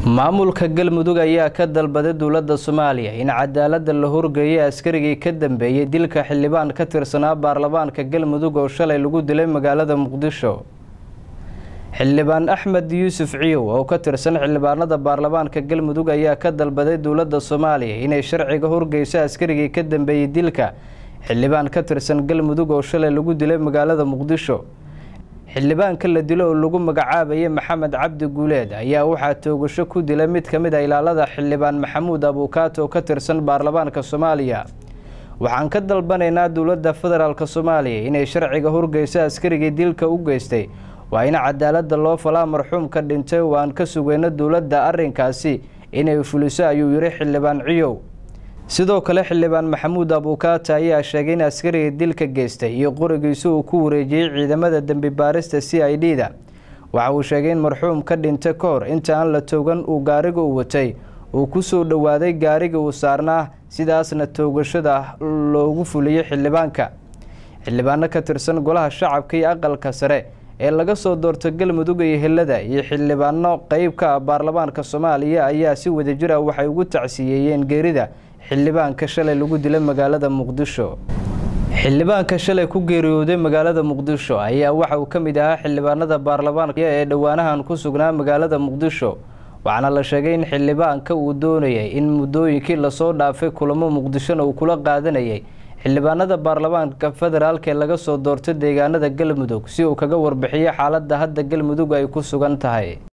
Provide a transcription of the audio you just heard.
maamulka galmudug ayaa ka dalbaday dowladda soomaaliya in cadaalada la horgeeyay askarigii ka dambeeyey dilka xildhibaan ka tirsanaa baarlamaanka galmudug oo shalay lagu dilay magaalada muqdisho xildhibaan axmed yuusuf ciyow oo ka tirsan xildhibaanada baarlamaanka galmudug ayaa ka dalbaday dowladda soomaaliya inay sharciga horgeyso askarigii ka dambeeyey dilka xildhibaan ka tirsan galmudug oo shalay lagu dilay magaalada muqdisho xildhibaanka la dilo oo lagu magacaabayay maxamed cabdi guuleed ayaa waxaa toogasho ku dilay mid ka mid a ilaalada xildhibaan maxamuud abuukaato oo ka tirsan baarlamaanka soomaaliya waxaan ka dalbanaynaa dowladda federaalk soomaaliya inay sharciga horgeyso askarigii dilka u geystay waa in cadaalada loo falaa marxuumka dhintay oo aan ka sugayno dowladda arrinkaasi inay fuliso ayuu yidhi xildhibaan ciyow sidoo kale xildhibaan maxamuud abuukaata ayaa sheegay in askariga dilka geystay iyo qorigiisa uu ku wareejiyey ciidamada dembi baarista c i d da waxa uu sheegay in marxuum ka dhintay ka hor inta aan la toogan uu gaariga u watay uu ku soo dhowaaday gaariga uu saarnaa sidaasna toogashada loogu fuliyey xildhibaanka xildhibaano ka tirsan golaha shacabka iyo aqalka sare ee laga soo doorto galmudug iyo helada iyo xildhibaano qeyb ka ah baarlamaanka soomaaliya ayaa si wadajir ah waxay ugu tacsiyeeyeen geerida xildhibaanka shalay lagu dilay magaalada muqdisho xildhibaanka shalay ku geeriyooday magaalada muqdisho ayaa waxa uu ka mid ahaa xildhibaanada baarlamaanka ee dhowaanahan ku sugnaa magaalada muqdisho waxaana la sheegay in xildhibaanka uu doonayay in muddooyinkii lasoo dhaafay kulamo muqdishona uu kula qaadanayay xildhibaanada baarlamaanka federaalk ee laga soo doortay deegaanada galmudug si uu kaga warbixiyo xaaladda hadda galmudug ay ku sugan tahay